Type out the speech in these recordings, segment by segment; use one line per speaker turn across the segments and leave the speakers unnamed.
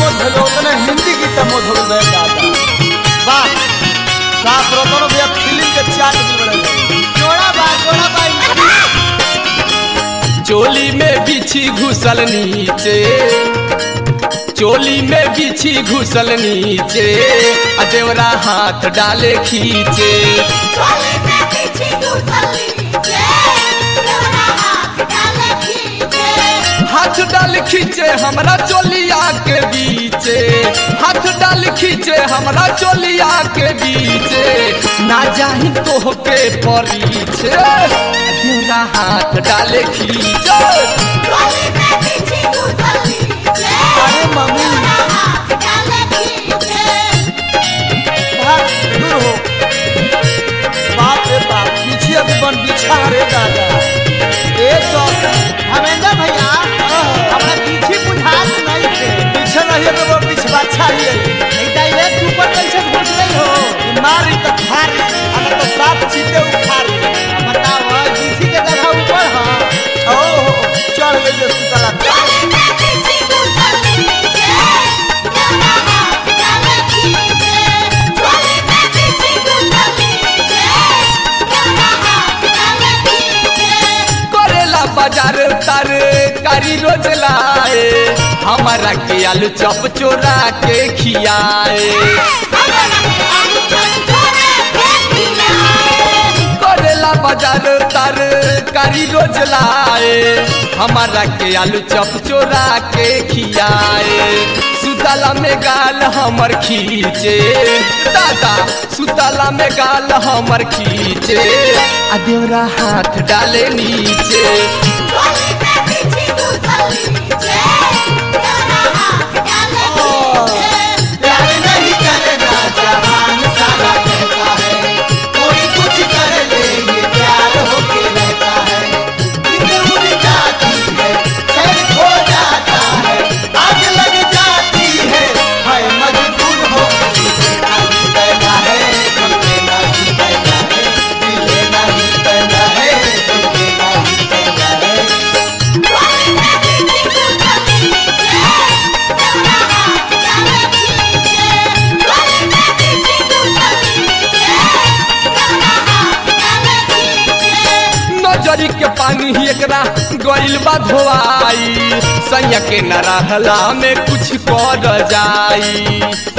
मोद भइल उतने हिंदी गीत मोद हो गए दादा वाह साफ रतन भैया फिल्म के चाट दिल बड़े जोड़ा बा जोड़ा बा
चोली में बिछी घुसल नीचे चोली में बिछी घुसल नीचे आ देवरा हाथ डाले खींचे
चोली में पीछे घुसली जे देवरा हाथ डाले खींचे
हाथ डाल खींचे हमरा चोलिया के बीचे हाथ डाल खींचे हमरा चोलिया के बीचे ना जाही तो के परीछे देवरा हाथ डाले खींचे
चोली में पीछे घुसली जे
अरे मम्मी
देवरा हाथ डाले खींचे
भाग दूर हो बाप रे बाप पीछे अभी बन बिछा रे दादा ए सौ
हमेंद्र भैया हमरा पीछे बुझात नहीं थे
पीछे नहीं है तो वो पिछवा चाहिए
नहीं तो एक ऊपर कैसे घुस गई हो
मारी तो खारी अगर तो साफ चीते उखारी
बताओ किसी के जगह ऊपर हाँ
ओ चढ़ गई जो सुतला
चोली में पीछे घुसली जे देवरा हाथ डाले खींचे चोली में पीछे घुसली जे देवरा हाथ डाले खींचे
करेला बाजार तर कारी रोज लाए हमारा के आलू चप चोरा के खियाए करेला बाजार तर कारी रोज लाए हमारा के आलू चप चोरा के खियाए सुतला में गाल हमर खींचे दादा सुतला में गाल हमर खींचे आ देवरा हाथ डाले नीचे
प्यार नहीं करेगा जहान सारा कहता है कोई कुछ कर ले ये प्यार होके रहता है नींद उड़ जाती है चैन खो जाता है आग लग जाती है हाय मजबूर हो दिल लेना ही पैदा है दिल लेना ही पैदा है दिल लेना ही पैदा है दिल लेना ही पैदा है
नजरी के पानी ही एकरा गइल बा धोआई सैया के न रहला में कुछ कर जाई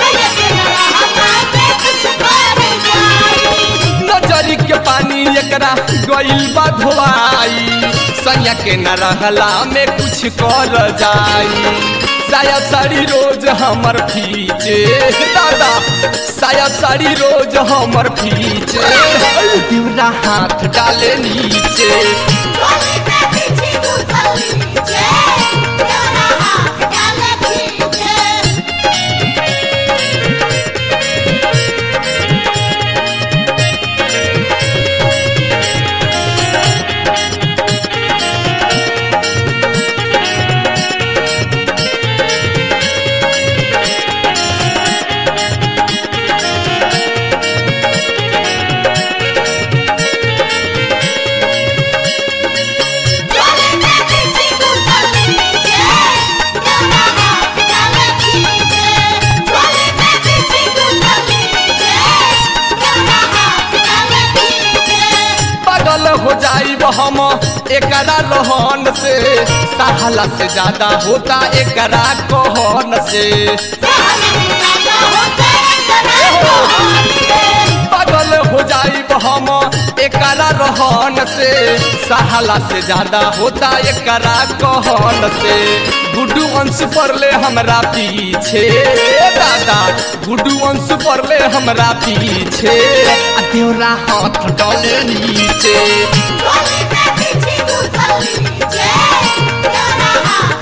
नजरी के पानी एकरा गइल बा धोआई सैया के न रहला में कुछ कर जाई साया साड़ी रोज हमर फीचे दादा साया साड़ी रोज हमर फीचे दिवरा हाथ डाले नीचे पागल हो जाइब हम एकरा रहन से साहला से ज्यादा होता एकरा कहन से पागल हो जाइब हम एकरा रहन से साहला से ज्यादा होता एकरा कहन से गुड्डू अंश पड़ले हमरा पीछे दादा गुड्डू अंश पड़ले हमरा पीछे आ देवरा हाथ डाले नीचे
Yeah.